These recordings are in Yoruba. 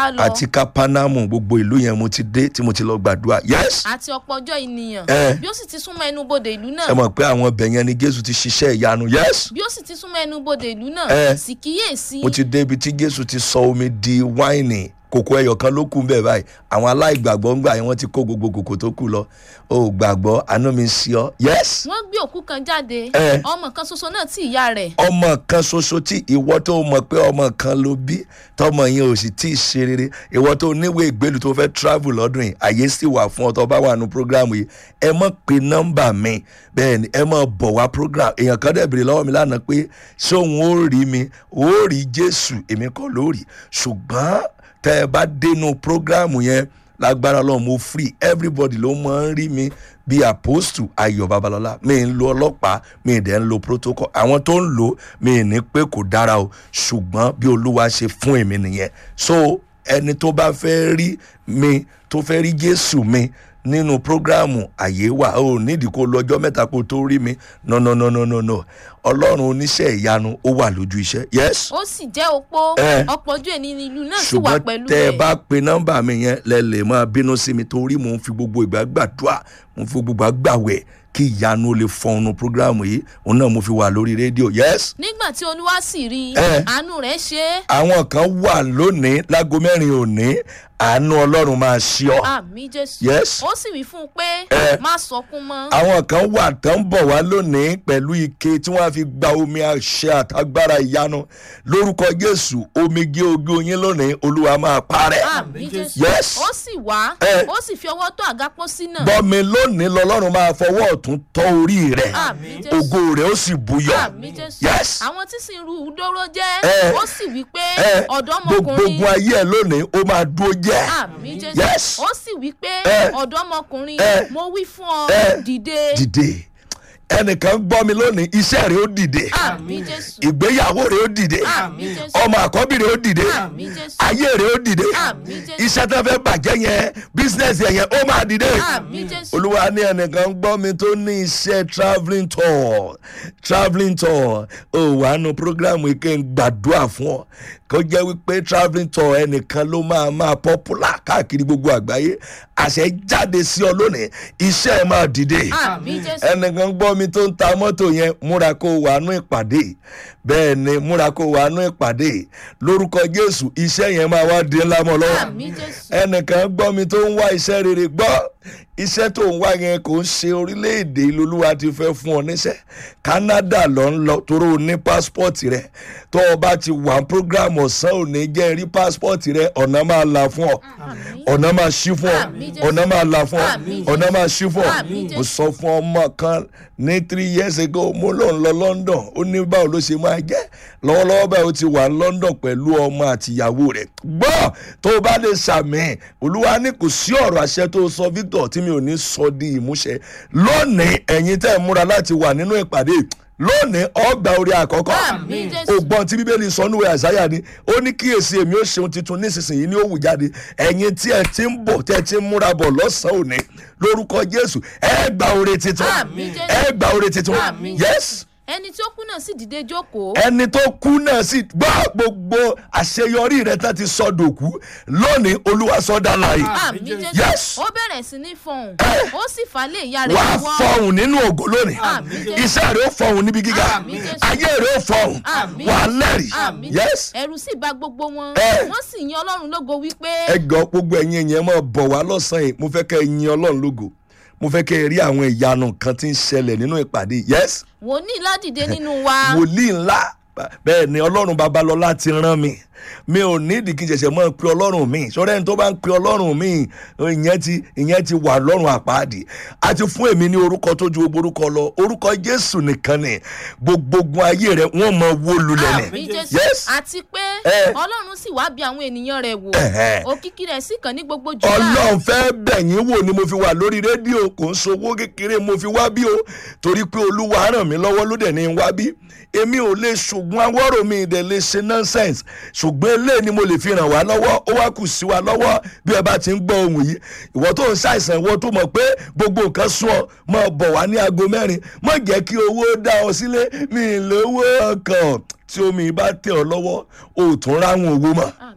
bá lọ àti kápánámù gbogbo ìlú yẹn mo ti dé tí mo ti lọ gbàdúrà yes àti ọ̀pọ̀ ọjọ́ ènìyàn Eh. bí ó sì ti súnmọ́ ẹnubodè ìlú náà ẹ mọ̀ pé àwọn ọbẹ̀ yẹn ni jésù ti ṣiṣẹ́ ìyanu yes bí ó sì ti súnmọ́ ẹnubodè ìlú náà Eh. sì kíyèsí mo ti dé ibi tí jésù ti sọ omi di wáìnì kòkó ẹyọ kan ló kù ń bẹ̀ báyìí àwọn aláìgbàgbọ́ ń gbà yẹn wọ́n ti kó gbogbo kòkó tó kù lọ o ò gbàgbọ́ àánú mi sí ọ yes wọ́n gbé òkú kan jáde Eh. ọmọ kan ṣoṣo náà tí ìyá rẹ̀ ọmọ kan ṣoṣo tí ìwọ tó mọ̀ pé ọmọ kan ló bí tọmọ yẹn ò sì tí ì ṣe rere ìwọ tó níwèé ìgbélú tó fẹ́ travel lọ́dún yìí àyè sì wà fún ọ tó bá wà nù programu yìí ẹ mọ̀ pé nọ́mbà mi bẹ́ẹ̀ ni ẹ mọ̀ bọ̀ wá program èèyàn kan dẹ̀ bèrè lọ́wọ́ mi lánàá pé ṣé òun ó rí mi ó rí jésù èmi kọ́ ló rí ṣùgbọ́n tẹ́ ẹ bá dénú programu yẹn lágbára ọlọ́run mo free everybody ló máa ń rí mi bí apostle ayọ̀ babalọ́lá mi ń lo ọlọ́pàá mi dẹ̀ ń lo protocol àwọn tó ń lò mi ní pé kò dára o ṣùgbọ́n bí olúwa ṣe fún èmi nìyẹn so ẹni tó bá fẹ́ rí mi tó fẹ́ rí jésù mi nínú prógráàmù àyè wà ó nídìí kó lọ́jọ́ mẹ́ta kó tó rí mi no no no no no no ọlọ́run oníṣẹ́ ìyanu ó wà lójú iṣẹ́ yes ó sì jẹ́ opó Eh. ọ̀pọ̀ ojú ènìyàn ìlú náà sì wà ṣùgbọ́n pẹ̀lú tẹ́ ẹ rẹ̀ bá pe nọ́mbà mi yẹn lẹ lè máa bínú sí mi torí mò ń fi gbogbo ìgbà gbàdúrà mò ń fi gbogbo ìgbà gbàwẹ̀ kí ìyanu ó lè fọnù prógráàmù yìí òun náà mo fi wà lórí rédíò yes nígbà tí olúwa sì rí i Eh. àánú rẹ̀ ṣe é àwọn kan wà lónìí lágo mẹ́rin òní àánú ọlọ́run máa ṣí ọ àmì jésù Yes. ó sì wí fún un pé Eh. má sọkún mọ́ àwọn kan wà tán bọ̀ wá lónìí pẹ̀lú ike tí wọ́n á fi gba omi àṣẹ àtagbára ìyanu lórúkọ jésù omijé ojú yín lónìí olúwa máa parẹ́ àmì jésù Yes. ó sì wá Eh. ó sì fi ọwọ́ tó àga pósí náà gbọ́ mi lónìí lọ́lọ́run máa fọwọ́ ọ̀tún tọ́ orí rẹ̀ àmì jésù ògo rẹ̀ ó sì buyọ̀ àmì jésù yes àwọn tí sì ń ru ìdóró jẹ́ Eh. ó sì wí pé ẹ ọ̀dọ́mọkùnrin gbogbo ayé ẹ lónìí ó máa dúró jẹ́ àmì jésù Yes. ó sì wí pé Eh. ọ̀dọ́mọkùnrin Eh. mo wí fún ọ Eh. dìde dìde ẹnìkan gbọ́ mi lónìí iṣẹ́ rẹ̀ ó dìde àmì jésù ìgbéyàwó rẹ̀ ó dìde àmì jésù ọmọ àkọ́bí rẹ̀ ó dìde àmì jésù ayé rẹ̀ ó dìde àmì jésù iṣẹ́ tó fẹ́ bàjẹ́ yẹn bísínẹ́sì yẹn ó máa dìde àmì jésù olúwa ní ẹnìkan gbọ́ mi tó ní iṣẹ́ travelling tour travelling tour ó wà nù programu yìí kí n gbàdúrà fún ọ kó jẹ́ wípé travelling tour ẹnìkan ló máa máa popular káàkiri gbogbo àgbáyé àṣẹ jáde sí ọ lónìí iṣẹ́ ẹ máa dìde àmì jésù ẹnìkan gbọ́ mi tó ń ta mọ́tò yẹn múra kó wà nú ìpàdé bẹ́ẹ̀ ni múra kó wà nú ìpàdé lórúkọ jésù iṣẹ́ yẹn máa wá di ńlá mọ́ lọ́wọ́ àmì jésù ẹnìkan gbọ́ mi tó ń wá iṣẹ́ rere gbọ́ iṣẹ́ tó ń wá yẹn kò ń ṣe orílẹ̀-èdè ìlúluwa ti fẹ́ fún ọ níṣẹ́ canada lọ ń lọ torí o ní pásítọ̀tì rẹ tó o bá ti wà ní program ọ̀sán òní jẹ́ rí pásítọ̀tì rẹ ọ̀nà máa là fún ọ àmì ọ̀nà máa ṣí fún ọ Àmín Jésù. ọ̀nà máa là fún ọ Àmín ọ̀nà máa ṣí fún ọ Àmín mo Jésù. sọ fún ọmọ kan ní three years ago mo lọ ń lọ london ó ní báwo ló ṣe máa jẹ́ lọ́wọ́lọ́wọ́ báyìí ó ti wà ní london pẹ̀lú ọmọ àtìyàwó rẹ̀ gbọ́ tó o bá lè ṣàmì olúwa ní kò sí ọ̀rọ̀ àṣẹ tó o sọ victor tí mi ò ní sọ di ìmúṣẹ lónìí ẹ̀yin tẹ́ ẹ̀ múra láti wà nínú ìpàdé lónìí ọgbà orí àkọ́kọ́ Àmín Jésù. ògbọ́n tí bíbélì sọ níwèé àzáyà ni ó ní kíyèsí èmi ó ṣeun tuntun nísinsìnyí ní òwú jáde ẹ̀yin tí ẹ ti ń bọ̀ tẹ́ ẹ ti ń múra bọ̀ lọ́sàn-án òní lórúkọ jésù ẹ gba oore tuntun Àmín Jésù. ẹ gba oore tuntun Àmín yes ẹni tí ó kú náà sì dìde jókòó ẹni tó kú náà sì gbọ́ gbogbo àṣeyọrí rẹ tán ti sọ dòkú lónìí olúwa sọ dá láàyè àmì Yes. jésù ó bẹ̀rẹ̀ sí ní fọhùn Eh. ó sì fà lé ìyá rẹ̀ wàá lọ́wọ́ fọhùn nínú ògo lónìí Àmín Jésù. iṣẹ́ rẹ̀ ó fọhùn níbi gíga Àmín Jésù. ayé rẹ̀ ó fọhùn Àmín. wàá lẹ́rìí àmì yes ẹ̀rù sì bá gbogbo wọn Eh. wọ́n sì yan ọlọ́run lógo wípé ẹ gbọ́ gbogbo ẹ̀yin èèyàn máa bọ̀ wá lọ́sàn-án yìí mo fẹ́ kẹ́ ẹ yin ọlọ́run lógo mo fẹ́ kẹ́ ẹ rí àwọn ìyanu kan tí ń ṣẹlẹ̀ nínú ìpàdé yes wòlíì ládìde nínú wa wòlíì ńlá bẹ́ẹ̀ ni ọlọ́run babalọ́lá ti rán mi mi ò nídìí kí n ṣẹ̀ṣẹ̀ mọ́ pe ọlọ́run mi sọ́dọ̀ ẹni tó bá ń pe ọlọ́run mi ìyẹn ti ìyẹn ti wà lọ́rùn àpáàdì àti fún èmi ní orúkọ tó ju gbogbo orúkọ lọ orúkọ jésù nìkan ni gbogbogbò ayé rẹ wọ́n mọ wó lulẹ̀ ni àmì jésù yes àti pé Eh. ọlọ́run sì wá bí àwọn ènìyàn rẹ̀ wò Ẹ̀hẹ́. òkìkí rẹ̀ sì kàn ní gbogbo jùlọ ọlọ́run fẹ́ bẹ̀yìn wò ni mo fi wà lórí rédíò kò ń sowó kékeré mo fi wá bí o torí pé olúwa ràn mí lọ́wọ́ ló dẹ̀ ní í wá bí èmi ò lè ṣùgbọ́n awọ́rò mi ìdẹ̀ lè ṣe nonsense ṣùgbọ́n eléyìí ni mo lè fi ràn wá lọ́wọ́ ó wá kù sí wa lọ́wọ́ bí ẹ bá ti ń gbọ́ ohun yìí ìwọ tó ń ṣàìsàn ìwọ tó mọ̀ pé gbogbo nǹkan sún ọ máa bọ̀ wá ní aago mẹ́rin má jẹ́ kí owó dá ọ sílé mi lówó ọkàn tí omi bá tẹ̀ ọ lọ́wọ́ o ò tún ráhùn owó mọ́ àmì jésù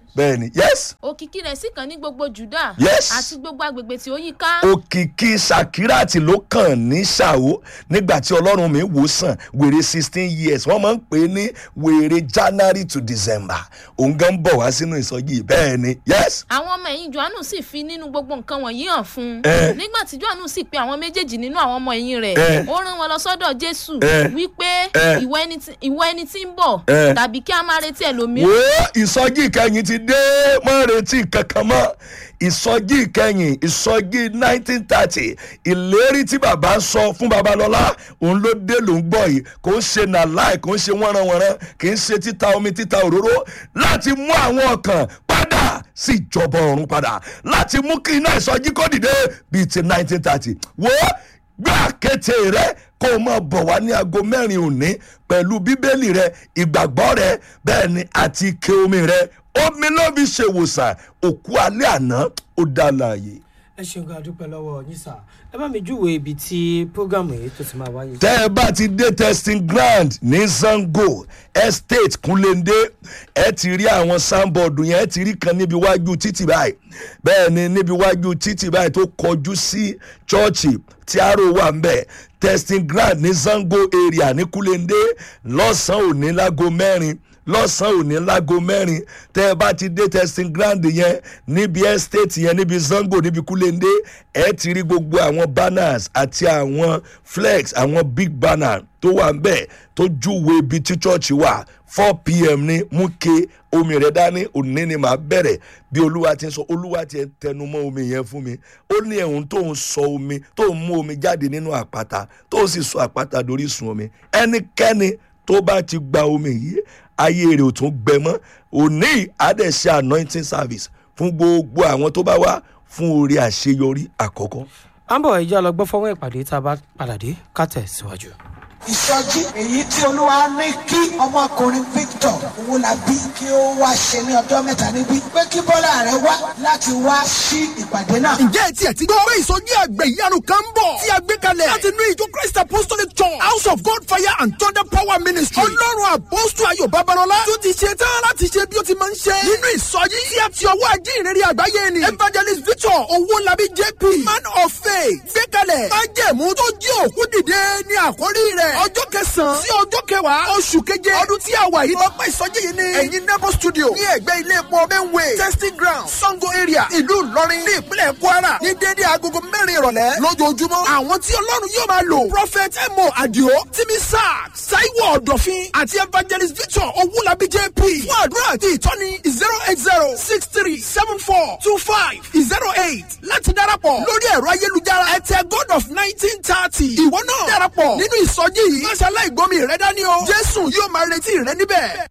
bẹ́ẹ̀ ni yes òkìkí rẹ̀ sì kàn ní gbogbo juda Yes. àti gbogbo agbègbè tí ó yí ká òkìkí sakirati ló kàn ní ṣàwó nígbà tí ọlọ́run mi wò sàn wèrè sixteen years wọ́n máa ń pè é ní wèrè january to december òun gan bọ̀ wá sínú ìsọjí bẹ́ẹ̀ ni yes àwọn ọmọ ẹ̀yìn johannu sì fi nínú gbogbo nǹkan wọ̀nyí hàn fún un Eh. nígbà tí johannu sì pe àwọn méjèèjì nínú àwọn ọmọ ẹ̀yìn rẹ̀ Eh. ó rán wọn lọ sọ́dọ̀ jésù Eh. wípé Eh. ìwọ ẹni tí- ìwọ ẹni tí ń bọ̀ Eh. tàbí kí a máa retí ẹlòmíràn wo ìsọjí ìkẹyìn ti dé mọ́ retí kankan mọ́ ìsọjí ìkẹyìn ìsọjí nineteen thirty ìlérí tí bàbá ń sọ fún babalọ́lá òun ló dé ló ń gbọ́ yìí kò ń ṣe nàláì kò ń ṣe wọ́nranwọ̀nran kì í ṣe títa omi títa òróró láti mú àwọn ọkàn padà sí ìjọba ọ̀run padà láti mú kí iná ìsọjí kó dìde bíi ti nineteen thirty wo gbé àkété rẹ kó o máa bọ̀ wá ní aago mẹ́rin òní pẹ̀lú bíbélì rẹ ìgbàgbọ́ rẹ bẹ́ẹ̀ ni àti ike omi rẹ omi ló fi ṣèwòsàn òkú alẹ́ àná ó dá láàyè. ẹ ṣeun gan adúpẹ́ lọ́wọ́ yín sà ẹ bá mi júwèé ibi tí prógámù yìí tó ti máa wáyé. tẹ́ ẹ bá ti dé testing ground ní zango estate kúnlẹ́ndé ẹ ti rí àwọn sanbọọdù yẹn ẹ ti rí kan níbi iwájú títì báyìí bẹ́ẹ̀ ni níbi iwájú títì báyìí tó kọjú sí chọ́ọ̀chì tí aró wà ń bẹ̀ testing ground ní zango area ní kúnlẹ́ndé lọ́sàn-án òní lágo mẹ́rin lọ́sàn-án òní lágo mẹ́rin tẹ́ ẹ bá ti dé testing ground yẹn níbi estate yẹn níbi zango níbi kúlẹ̀ndé ẹ ti rí gbogbo àwọn banners àti àwọn flex àwọn big banner tó wà ń bẹ̀ tó júwe ibi tí church wà four pm ní mú ke omi rẹ̀ dání òní ni màá bẹ̀rẹ̀ bí olúwa ti ń sọ olúwa ti ń tẹnu mọ́ omi yẹn fún mi ó ní ẹ̀hún tó ń sọ omi tó ń mú omi jáde nínú àpáta tó sì sọ àpáta dorí sun omi ẹnikẹ́ni tó bá ti gba omi yìí ayé rẹ̀ ò tún gbẹ mọ́ òní àdẹ̀ṣe anointing service fún gbogbo àwọn tó bá wá fún orí àṣeyọrí àkọ́kọ́. à ń bọ̀ ẹ̀jẹ̀ lọ gbọ́ fọ́wọ́n ìpàdé tá a bá padà dé ká tẹ̀ síwájú. ìsọjí èyí tí olúwa ní kí ọmọkùnrin victor owólabí kí ó wá ṣe ní ọjọ́ mẹ́ta níbí pé kí bọ́lá rẹ̀ wá láti wá sí ìpàdé náà. ǹjẹ́ ẹ tiẹ̀ ti gbọ́ pé ìsọjí àgbẹ̀ ìyanu kan ń bọ̀ tí a gbé kalẹ̀ láti inú ìjọ christ apostolic church house of god fire and thunder power ministry ọlọ́run àpọ́sù ayọ̀ babalọ́lá tó ti ṣe tán láti ṣe bí ó ti máa ń ṣe nínú ìsọjí tí a ti ọwọ́ ajínrere àgbáyé ni evangelist victor owólabí jp man of faith gbé kalẹ̀ májẹ̀mú tó jí òkú dìde ní àkórí rẹ̀ ọjọ́ kẹsàn-án sí ọjọ́ kẹwàá oṣù keje ọdún tí a wà yìí lọ́pọ̀ ìsọjí yìí ni ẹ̀yin nebo studio ní ẹ̀gbẹ́ ilé epo benway testing ground sango area ìlú ìlọrin ní ìpínlẹ̀ kwara ní dédé agogo mẹ́rin ìrọ̀lẹ́ lójoojúmọ́ àwọn tí ọlọ́run yóò máa lò prophet emo adio timi sack saiwo ọ̀dọ̀fin àti evangelist victor owulabi jp fún àdúrà àti ìtọ́ni zero eight zero six three seven four two five zero eight láti darapọ̀ lórí ẹ̀rọ ayélujára ẹ̀tẹ̀ god of nineteen thirty ìwọ náà darapọ̀ nínú ìsọjí yìí má ṣe aláìgbọ́mi rẹ dání o jésù yóò máa retí rẹ níbẹ̀.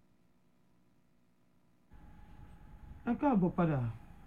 ẹ káàbọ̀ padà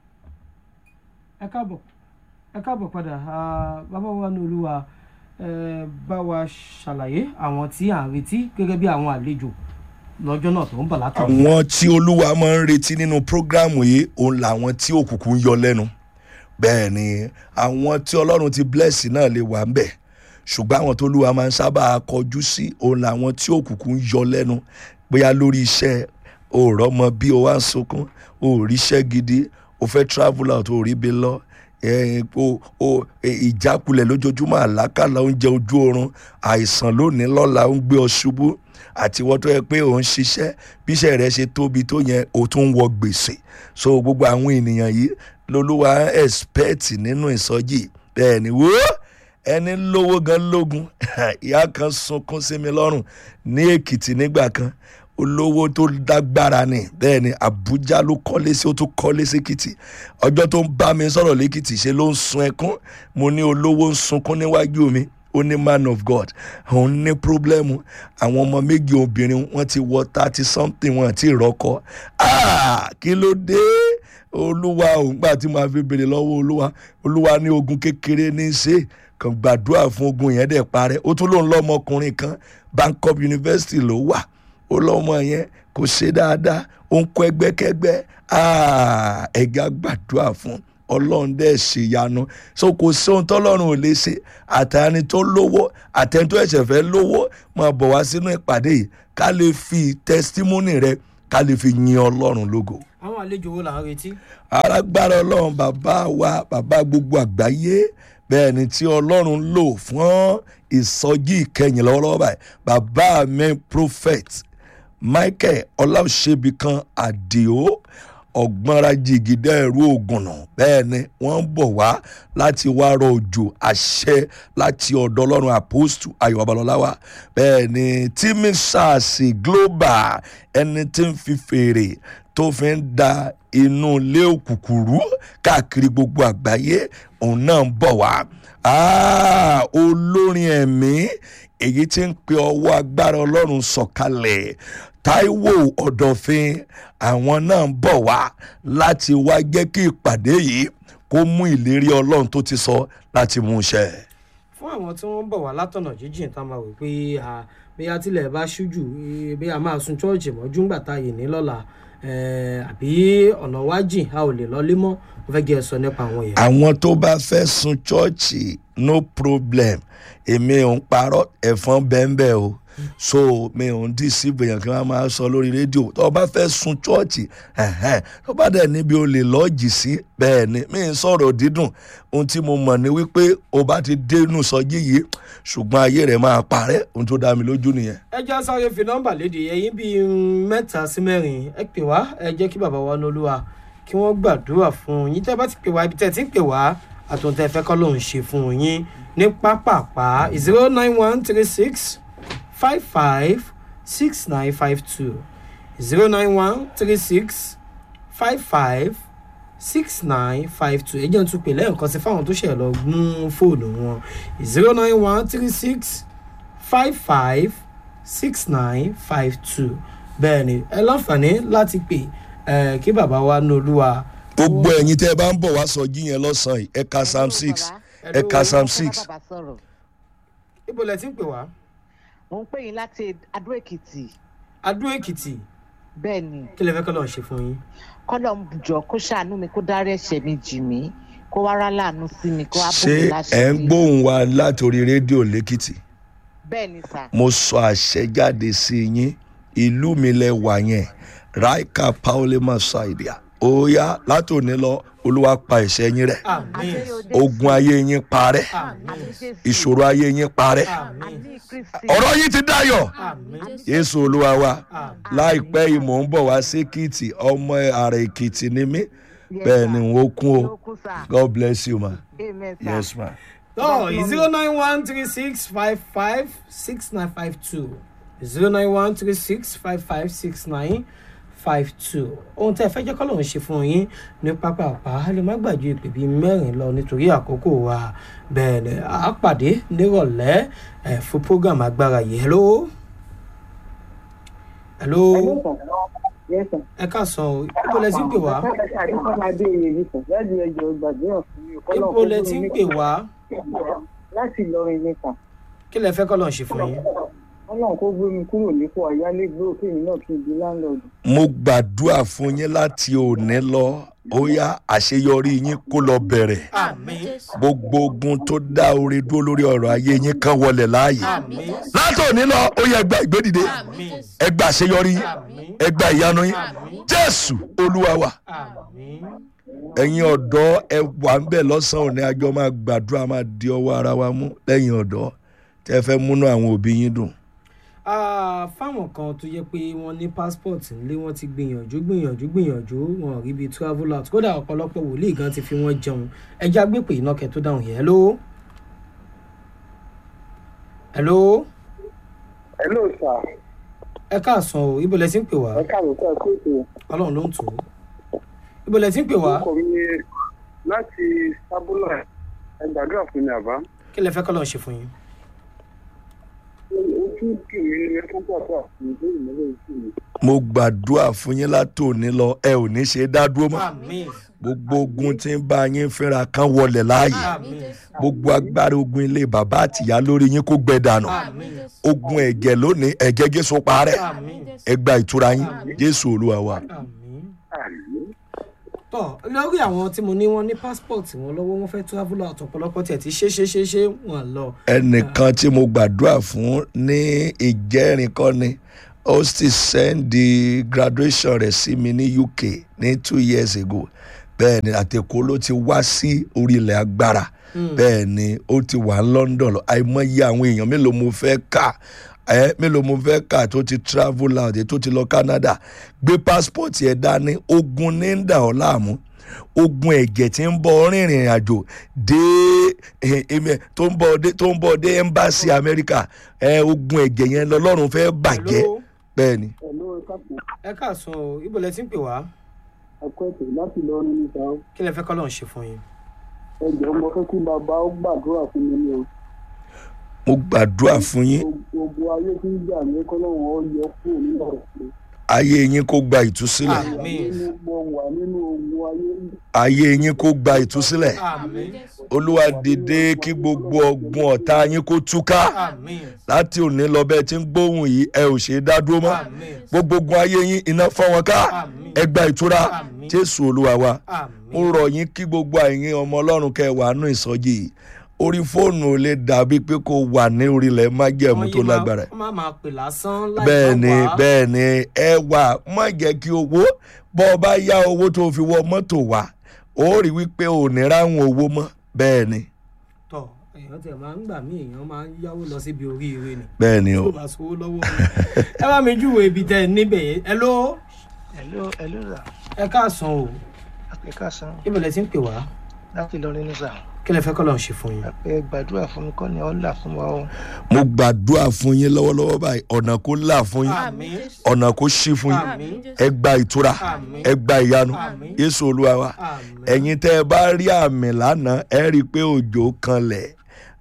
ẹ káàbọ̀ ẹ káàbọ̀ padà Ah, bàbá wa ní olúwa ẹ bá wa ṣàlàyé àwọn tí à ń retí gẹ́gẹ́ bí àwọn àlejò lọ́jọ́ náà tó ń bọ̀ látọ̀. àwọn tí olúwa máa ń retí nínú prógrámù yìí òun làwọn tí òkùnkùn ń yọ lẹ́nu bẹ́ẹ̀ ni àwọn tí ọlọ́run ti bless náà lè wà ń bẹ̀ ṣùgbọ́n àwọn tó olúwa máa ń sábà kọjú sí òun làwọn tí òkùnkùn ń yọ lẹ́nu bóyá lórí iṣẹ́ òòrọ̀ mọ bí o wá ń sunkún o ò ríṣẹ́ gidi o fẹ́ travel out o ò rí bí lọ eh, o o eh, ìjákulẹ̀ lójoojúmọ́ àlákàlà oúnjẹ ojú oorun àìsàn lónìí lọ́la ń gbé ọ ṣubú àti wọ́n tó yẹ pé òun ṣiṣẹ́ bí iṣẹ́ rẹ̀ ṣe tóbi tó yẹn o tún ń wọ gbèsè so gbogbo àwọn ènìyàn yìí lolúwa expect nínú ìsọjí bẹ́ẹ̀ ni wò ó ẹni lówó gan lógun ìyá kan sunkún sí mi lọ́rùn ní èkìtì nígbà kan olówó tó dágbára ni bẹ́ẹ̀ ni àbújá ló kọ́lé sí ó tún kọ́lé sí èkìtì ọjọ́ tó ń bá mi sọ̀rọ̀ lẹ́kìtì ṣe ló ń sun ẹkún mo ní olówó ń sunkún níwájú mi ó ní man of god òun ní pírọ́blẹ́mù àwọn ọmọ méjì obìnrin wọ́n ti wọ thirty something wọn àti ìrọ́kọ Ah, kí ló dé olúwa òun gbà tí màá fi béèrè lọ́wọ́ olúwa olúwa ní ogun kékeré ní í ṣe kàn gbàdúrà fún ogun yẹn dẹ̀ parẹ́ ó tún lóun lọ́mọkùnrin kan Bangkok University ló wà ó lọ́mọ yẹn kò ṣe dáadáa ó ń kọ́ ẹgbẹ́kẹ́gbẹ́ Ah, ẹ̀gá gbàdúrà fún ọlọ́run dẹ̀ ṣèyanu so kò sí ohun tọ́lọ́run ò lè ṣe àtẹni tó lówó àtẹni tó ẹ̀ṣẹ̀ fẹ́ lówó máa bọ̀ wá sínú ìpàdé yìí ká lè fi testimony rẹ ká lè fi yin ọlọ́run lógo. àwọn àlejò wo là ń retí. alágbára ọlọ́run bàbá wa bàbá gbogbo àgbáyé bẹ́ẹ̀ ni tí ọlọ́run lò fún ìsọjí ìkẹyìn lọ́wọ́lọ́wọ́ báyìí bàbá mi prophet michael ọláòṣèbìkan àdìo ọ̀gbọ́nra jìgìdá ẹ̀rú ògùnnà bẹ́ẹ̀ ni wọ́n ń bọ̀ wá láti wá rọ òjò àṣẹ láti ọ̀dọ̀ ọlọ́run àpòstù ayọ̀ babalọ́láwà bẹ́ẹ̀ ni tímí sars global ẹni tí ń fi fèrè tó fi ń da inú ilé òkùnkùn rú káàkiri gbogbo àgbáyé òun náà ń bọ̀ wá Ah, olórin ẹ̀mí èyí tí ń pe ọwọ́ agbára ọlọ́run sọ̀kalẹ̀ taiwo ọ̀dọ̀fin àwọn náà ń bọ̀ wá láti wá jẹ́ kí ìpàdé yìí kó mú ìlérí ọlọ́run tó ti sọ láti mú ṣẹ. fún àwọn tí wọ́n ń bọ̀ wá látọ̀nà jíjìn tá a máa wò pé à, bí a tilẹ̀ bá ṣújù eh, bí a máa sun chọ́ọ̀chì mọ́jú ńgbà tá a yè ní lọ́la eh, àbí ọ̀nà wájìn a ò lè lọlé mọ́ mo fẹ́ kí ẹ sọ nípa àwọn yẹn. àwọn tó bá fẹ́ sun chọ́ọ̀chì no problem èmi ò ń parọ́ ẹ̀fọn bẹ́ẹ̀ o so mi ò ń dìsíbò yàn kí wọ́n máa sọ lórí rédíò tó bá fẹ́ sun chọ́ọ̀chì ẹ̀hẹ́n, tó bá dẹ̀ níbi o lè lọ́ọ̀jì sí bẹ́ẹ̀ ni mi ń sọ̀rọ̀ dídùn ohun tí mo mọ̀ ni wípé o bá ti dénú sọjí yìí ṣùgbọ́n ayé rẹ̀ máa parẹ́ ohun tó dá mi lójú nìyẹn. ẹ já sáré fi nọ́mbà léde ẹ̀yìn bíi mm, mẹ́ta sí mẹ́rin ẹ pè wá ẹ jẹ́ kí bàbá wa nolúwa kí wọ́n gbàdúrà fún yín tẹ́ bá ti pè wá ibi tẹ́ ti ń pè wá àtúntẹ̀ fẹ́ kọ́ lòun ṣe fún yín ní pápápá zero nine one three six five five six nine five two zero nine one three six five five six nine five two ẹ jẹ́ n tún pè lẹ́ẹ̀kan sí fáwọn tó ṣẹ̀ lọ gún fóònù wọn zero nine one three six five five six nine five two bẹ́ẹ̀ ni ẹ láǹfààní láti pè ẹ kí bàbá wa ní olúwa. gbogbo ẹ̀yin tẹ́ ẹ bá ń bọ̀ wá sọjí yẹn lọ́sàn-án yìí ẹ̀ka psalm six ẹ̀ka psalm six bàbá sọ̀rọ̀ ibo lẹ ti ń pè wá mo ń pè yín láti adó èkìtì adó èkìtì bẹ́ẹ̀ ni kí lè fẹ́ kọ́ lọ́n ṣe fún yín. kọ́lọ̀ ń jọ kó ṣàánú mi kó dárí ẹ̀ṣẹ̀ mi jì mí kó wá rá láàánú sí mi kó wá bò ṣé mí ẹ ń láṣìírí gbóhùn wa látòrí rédíò lẹ́kìtì bẹ́ẹ̀ ni sà mo sọ àṣẹ jáde sí yín ìlú mi lẹ wà yẹn raika paulema saidia óyá látòní lọ olúwa pa ẹ̀ṣẹ̀ yín rẹ́ àmín ogun ayé yín parẹ́ àmín ìṣòro ayé yín parẹ́ àmín àmì kristi ọ̀rọ̀ yín ti dayọ̀ àmín yéésù olúwa wa àmín láìpẹ́ yìí mò ń bọ̀ wá sí èkìtì ọmọ ààrẹ èkìtì ni mí bẹ́ẹ̀ ni n ó kún o ó kú sà god bless you ma amen sà yes ma. no zero nine one three six five five six nine five two zero nine one three six five five six nine five two ohun tí ẹ fẹ́ jẹ́ kọ́ lòun ṣe fún yín ní pápá ọ̀pá lè má gbàjú ìpè bíi mẹ́rin lọ nítorí àkókò wa bẹ́ẹ̀ ni a pàdé nírọ̀lẹ́ ẹ̀ fún program agbára yìí hello hello Yes, sir. ẹ káàsán o ibo lẹ ti ń pè wá Adékọ́ládé oyèyí sàn láti ẹjọ́ gbàdúrà fún mi. Ọlọ́run ibo lẹ kó ti ń gbé pè mi wá Láti Ìlọrin ní sàn. kí lẹ fẹ́ kọ́ lòun ṣe fún yín. Ọlọ́run kó gbé mi kúrò nípò àyálégbé òkè mi náà kí n di láńlọ́ọ̀dù. mo gbàdúrà fún yín láti òní lọ ó yá àṣeyọrí yín kó lọ bẹ̀rẹ̀ àmín gbogbo ogun tó dá orí dúró lórí ọ̀rọ̀ ayé yín kan wọlé láàyè àmín láti òní lọ ó yẹ ẹgbà ìgbédìde àmín ẹgbà àṣeyọrí yín àmín ẹgbà ìyanu yín jésù olúwa wa àmín ẹ̀yin ọ̀dọ́ ẹ wà ń bẹ̀ lọ́sàn-án òní àjọ máa gbàdúrà máa di ọwọ́ ara wa mú lẹ́yìn ọ̀dọ́ tẹ́ fẹ́ múnú àwọn òbí yín dùn. Ah, fáwọn kan tó yẹ pé wọ́n ní passport nílé wọ́n ti gbìyànjú gbìyànjú gbìyànjú wọn ò rí ibi travel out kódà ọ̀pọ̀lọpọ̀ wòlíì gan ti fi wọ́n jẹun ẹja gbé pé iná kẹ tó dáhùn yẹn hello. hello Hello sir. ẹ káàsán o ibo lẹ ti ń pè wá Ẹ káàbọ̀ sọ pé ètò ọlọ́run ló ń tò ó ibo lẹ ti ń pè wá orúkọ mi ni láti Sábúlà ẹ gbàdúrà fún mi àbá. kí lẹ fẹ́ kọ́ lọ́n ṣe fún yín. Ojú kì mí ni ẹ fún pàtó àti ìbéèrè mọ́lẹ̀ ojú mi. mo gbàdúrà fún yín látòní lọ ẹ ò ní ṣe dá dúró mọ́ àmín gbogbo ogun tí ń bá yín fínra kan wọlé láàyè àmín gbogbo agbára ogun ilé bàbá àtìyá lórí yín kó gbẹ dànù àmín ogun ẹ̀jẹ̀ lónìí ẹ̀jẹ̀ jésù parẹ́ àmín ẹ gba ìtura yín jésù olúwa wa. àmín. Àmín. tọ lórí àwọn tí mo ní wọn ní passport wọn lọ́wọ́ wọn fẹ́ travel out ọ̀pọ̀lọpọ̀ tiẹ̀ ti ṣe ṣe ṣe ṣe wọn lọ. ẹnìkan tí mo gbàdúrà fún ní ìjẹrin kọ́ ni ó sì sẹ́ndì graduation rẹ̀ sí mi ní uk ní two years ago bẹ́ẹ̀ ni àtẹ̀kọ́ ló ti wá sí orílẹ̀ agbára bẹ́ẹ̀ ni ó ti wà ní london lọ àìmọye àwọn èèyàn mélòó mo fẹ́ kà ẹ mélòó mo fẹ́ kà tó ti travel out tó ti lọ canada gbé passport ẹ̀ dání ogun ní ń dà ọ́ láàmú ogun ẹ̀jẹ̀ tí ń bọ̀ rìnrìn àjò dé eh, eh, tó ń bọ̀ dé tó ń bọ̀ dé embassy america ẹ ogun ẹ̀jẹ̀ yẹn lọ́lọ́run fẹ́ bàjẹ́ Hello? bẹ́ẹ̀ ni. ẹ̀lọ́ ẹ̀ka kù ẹ káàsán o ibo lẹ ti ń pè wá ẹ̀kọ́ ètò láti lọ rí níta kí lẹ fẹ́ kọ́ lọ́n ṣe fún yín. ẹjọ́ mo fẹ́ kí bàbá ó gbàdúrà fún mi ní o mo gbàdúrà fún yín gbogbo ayé tí ń jà ní kọ́lọ́hún ó yọ kúrò nínú ọ̀rọ̀ mi. ayé yín kó gba ìtúsílẹ̀ Àmín. nínú mo wà nínú ogun ayé ayé yín kó gba ìtúsílẹ̀ àmín olúwa dìde kí gbogbo ọgbọ́n ọ̀tá yín kó túká àmín láti òní lọ bẹ́ẹ̀ tí ń gbóhùn yìí ẹ ò ṣe é dá dúró mọ́ àmín gbogbo ogun ayé yín iná fọ́ wọn ká Àmín. ẹ gba ìtura Àmín. jésù olúwa wa àmín. mo rọ̀ yín kí gbogbo àyìn ọmọ ọlọ́run kẹ́ ẹ wà nù ìsọjí yìí orí fóònù ò lè dàbí pé kó wà ní orílẹ̀ májẹ̀mú tó lágbára wọ́n máa máa pè lásán láì bẹ́ẹ̀ ni bá wá. bẹ́ẹ̀ ni ẹ wà má jẹ́ kí owó bọ́ ọ bá yá owó tó fi wọ mọ́tò wá ó rí wípé ò ní ráhùn owó mọ́ bẹ́ẹ̀ ni tọ èèyàn tẹ máa ń gbà mí èèyàn máa ń yáwó lọ síbi oríire ni bẹ́ẹ̀ ni tí o ó bá sówó lọ́wọ́ mi. ẹ bá mi júwèé ibi tẹ ẹ níbẹ̀ yẹn ẹ ló Hello, hello sir. ẹ káàsán o Ẹ káàsán ibo lẹ ti ń pè wá láti Ìlọrin ní sà. kí lẹ fẹ́ kọ́ lọ́n ṣe fún yín. Ẹ gbàdúrà fún mi kọ́ ni ọ́ là fún wa o. mo gbàdúrà fún yín lọ́wọ́lọ́wọ́ báyìí ọ̀nà kó là fún yín àmín ọ̀nà kó ṣí fún yín àmín ẹ gba ìtura Àmín. ẹ gba ìyanu Àmín. yéṣu olúwa wa àmín ẹ̀yin tẹ́ ẹ bá rí àmì lánàá ẹ rí i pé òjò kanlẹ̀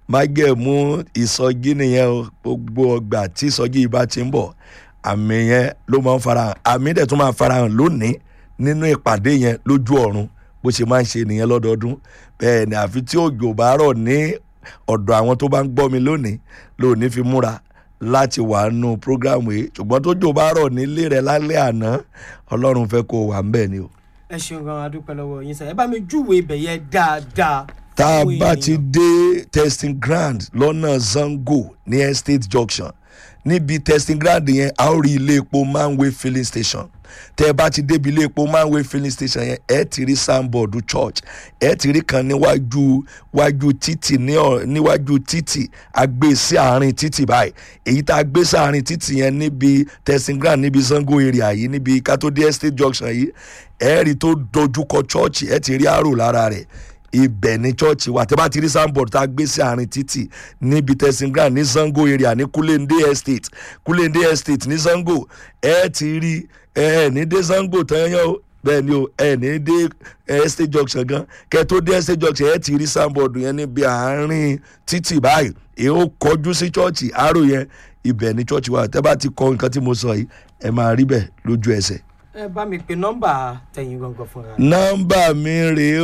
májẹ̀mú ìsọjí nìyẹn o gbogbo ọgbà tí ìsọjí yìí bá ti ń bọ̀ àmì yẹn ló máa ń farahàn àmì dẹ̀ tún máa farahàn lónìí nínú ìpàdé yẹn lójú ọ̀run bó ṣe máa ń ṣe nìyẹn lọ́dọọdún bẹ́ẹ̀ ni àfi tí òjò bá rọ̀ ní ọ̀dọ̀ àwọn tó bá ń gbọ́ mi lónìí lónìí fi múra láti wà nù prógrámù yìí ṣùgbọ́n tó jò bá rọ̀ nílé rẹ̀ lálẹ́ àná ọlọ́run fẹ́ kó o wà ń bẹ̀ ni o. ẹ ṣeun gan adúpẹ́ lọ́wọ́ yín sẹ́ ẹ bá mi júwèé ibẹ̀ yẹn dáadáa. tá a fún bá ti ènìyàn. dé testing ground lọ́nà zango ní estate junction níbi testing ground yẹn a ó rí ilé epo manway filling station tẹ ẹ bá ti débi ilé epo manway filling station yẹn ẹ ti rí signboard church ẹ ti rí kan níwájú wájú títì ní ọ níwájú títì a gbé sí àárín títì báyìí èyí tá a gbé sí àárín títì yẹn níbi testing ground níbi zango area yìí níbi kátó-dé estate junction yìí ẹ rí tó dojúkọ church ẹ ti rí àrò lára rẹ̀ ibẹ̀ ní chọ́ọ̀chì wa tẹ́ bá ti rí signboard tá a gbé sí àárín títì níbi testing ground ní zango area ní kulende estate kulende estate ní zango ẹ ti rí ẹ ní dé zango tán yẹn o bẹ́ẹ̀ ni o ẹ ní dé ẹ, estate junction gan kẹ́ tó dé estate junction ẹ ti rí signboard yẹn níbi àárín títì báyìí èyí ó kọjú sí chọ́ọ̀chì àárò yẹn ibẹ̀ ní chọ́ọ̀chì wa tẹ́ bá ti kọ nǹkan tí mo sọ yìí ẹ máa rí bẹ́ẹ̀ lójú ẹsẹ̀ ẹ bá mi pe nọ́mbà tẹ̀yìn gangan fúnra. nọ́mbà mi rèé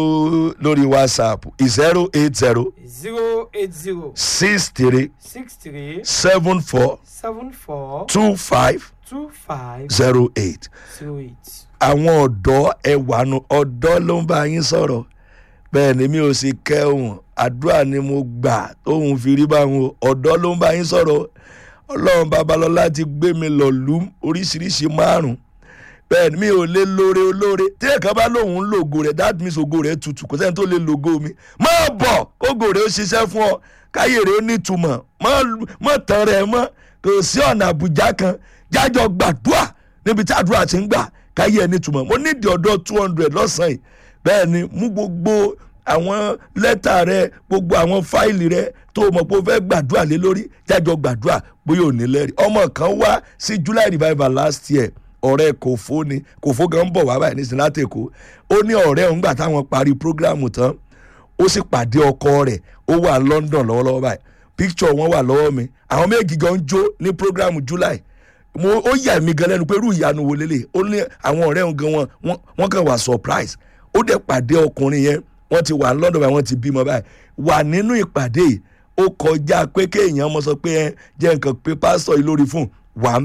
o lórí whatsapp zero eight zero zero eight zero six three six three seven four seven four two five two five zero eight. zero eight. àwọn ọ̀dọ́ ẹ̀wàánu ọ̀dọ́ ló ń bá yín sọ̀rọ̀ bẹ́ẹ̀ ni mi ò sì kẹ́hùn àdúrà ni mo gbà tóun fi rí báwọn o. ọ̀dọ́ ló ń bá yín sọ̀rọ̀ ọlọ́run babalọ́lá ti gbé mi lọ lù oríṣiríṣi márùn-ún bẹ́ẹ̀ ni mi ò lè lóore olóore tí ẹ̀ka bá lóun ń lògo rẹ̀ that means ògo rẹ̀ tutù kò sẹ́ni tó lè lògo mi máa bọ̀ kógo rẹ̀ ó ṣiṣẹ́ fún ọ káyé rẹ̀ ó nítumọ̀ má- má tán rẹ̀ mọ́ kò sí ọ̀nà àbújá kan jájọ gbàdúrà níbi tí àdúrà ti ń gbà káyé ẹ̀ nítumọ̀ mo nídìí ọ̀dọ́ two hundred lọ́sàn-án yìí bẹ́ẹ̀ ni mú gbogbo àwọn lẹ́tà rẹ gbogbo àwọn fáìlì rẹ tó o mọ̀ pé o fẹ́ gbàdúrà lé lórí jájọ gbàdúrà bóyá ò ní lẹ́rìí ọmọ kan wá sí july revival last year ọ̀rẹ́ kòfó ni kòfó gan bọ̀ wá báyìí nísìnyí láti èkó ó ní ọ̀rẹ́ òun gbà táwọn parí prógráàmù tán ó sì pàdé ọkọ rẹ̀ ó wà london lọ́wọ́lọ́wọ́ báyìí picture wọn wà lọ́wọ́ mi àwọn méjì gan jó ní prógráàmù july mo ó yà mí gan lẹ́nu pé irú ìyanu wo lélẹ̀ ó ní àwọn ọ̀rẹ́ òun gan wọn wọ́n- wọ́n kàn wà surprise ó dẹ̀ pàdé ọkùnrin yẹn wọ́n ti wà london báyìí wọ́n ti bímọ báyìí wà nínú ìpàdé yìí ó kọjá pé kéèyàn mọ sọ pé ẹ jẹ́ nǹkan pé pásítọ̀ yìí lórí fún wà ń bẹ̀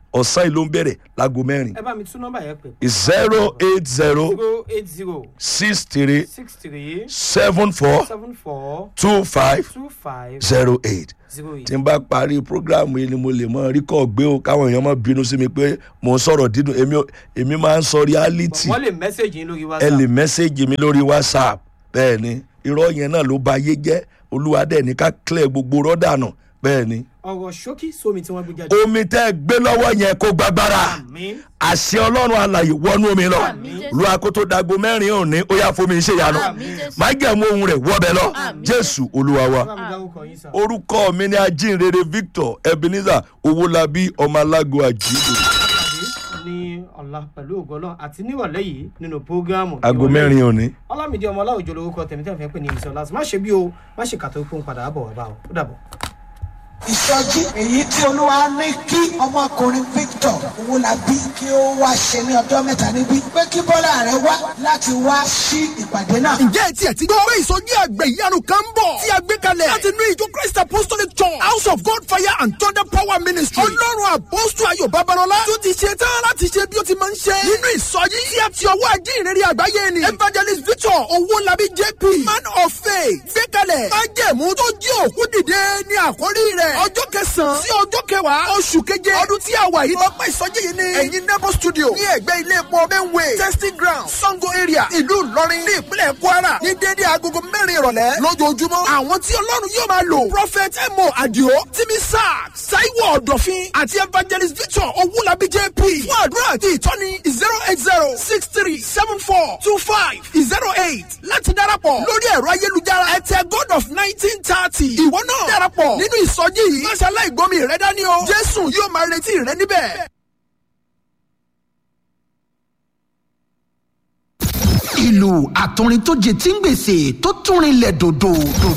ọ̀sán yìí ló ń bẹ̀rẹ̀ láago mẹ́rin ẹ bá mi tún nọ́mbà yẹn pè zero eight zero zero eight zero six three six three seven four seven four two five two five zero eight zero eight. tí n bá parí programu yìí ni mo lè mọ rí kọ́ gbé o káwọn èèyàn má bínú sí mi pé mò ń sọ̀rọ̀ dídùn èmi ò- èmi máa ń sọ reality wọ́n lè mẹ́sẹ̀gì yín lórí ẹ whatsapp lè mẹ́sẹ̀gì mi lórí whatsapp bẹ́ẹ̀ ni irọ́ yẹn náà ló ba ayé jẹ́ olúwa dẹ̀ ní ká clear gbogbo rọ́dà nù bẹ́ẹ̀ ni ọ̀rọ̀ ṣókí sómi tí wọ́n gbé jáde. omi tẹ́ ẹ gbé lọ́wọ́ yẹn kó gbàgbára àmín àṣẹ ọlọ́run alàyè wọnú omi lọ Àmín, Jésù. lu akoto dago mẹ́rin òní ó yà fún mi ṣe yanu Àmín, Jésù. májẹ̀mú ohun rẹ̀ wọ́bẹ̀ lọ Àmín, jésù olúwa wa bá mi dárúkọ yín sà. orúkọ mi ni ajínrere victor ebenezer owólabí ọmọ alágo àjíǹde pàdé ní ọ̀la pẹ̀lú ògbọ́lọ́ àti nírọ̀lẹ́ yìí nínú prógámù. aago ìrọ̀lẹ́ mẹ́rin yìí. òní. ọlámídé ọmọ ọláòjò lorúkọ tèmi tẹ́ fẹ́ pè ní ìmísọ̀ láti má ṣe bí o má ṣe kàtó pé ó ń padà bọ̀ wá bá o ó dàbọ̀. ìsọjí èyí tí olúwa ní kí ọmọkùnrin victor owólabí kí ó wá ṣe ní ọjọ́ mẹ́ta níbí pé kí bọ́lá rẹ wá láti wá sí ìpàdé náà. ǹjẹ́ ẹ tiẹ̀ ti gbọ́ pé ìsọjí àgbẹ̀ ìyanu kan ń bọ̀ tí a gbé kalẹ̀ láti inú ìjọ christ apostolic church house of god fire and thunder power ministry ọlọ́run àpọ́sù ayọ̀ babalọ́lá tó ti ṣe tán láti ṣe bí ó ti máa ń ṣe nínú ìsọjí tí a ti ọwọ́ ajínrere àgbáyé ni evangelist victor owólabí jp man of faith gbé kalẹ̀ májẹ̀mú tó jí òkú dìde ní àkórí rẹ̀ ọjọ́ kẹsàn-án sí ọjọ́ kẹwàá oṣù keje ọdún tí a wà yìí lọ́pọ̀ ìsọjí yìí ni ẹ̀yin nebo studio ní ẹ̀gbẹ́ ilé epo benway testing ground sango area ìlú ìlọrin ní ìpínlẹ̀ kwara ní dédé agogo mẹ́rin ìrọ̀lẹ́ lójoojúmọ́ àwọn tí ọlọ́run yóò máa lò prophet emo adio timi sack saiwo ọ̀dọ̀fin àti evangelist victor owulabi jp fún àdúrà àti ìtọ́ni zero eight zero six three seven four two five zero eight láti darapọ̀ lórí ẹ̀rọ ayélujára ẹ̀tẹ̀ god of nineteen thirty ìwọ náà darapọ̀ nínú ìsọjí yìí máṣe aláìgbọ́mi rẹ dání o jésù yóò máa retí rẹ níbẹ̀. ìlú àtọrin tó jẹ tí ń gbèsè tó túnrin lẹ̀ dòdò dòdò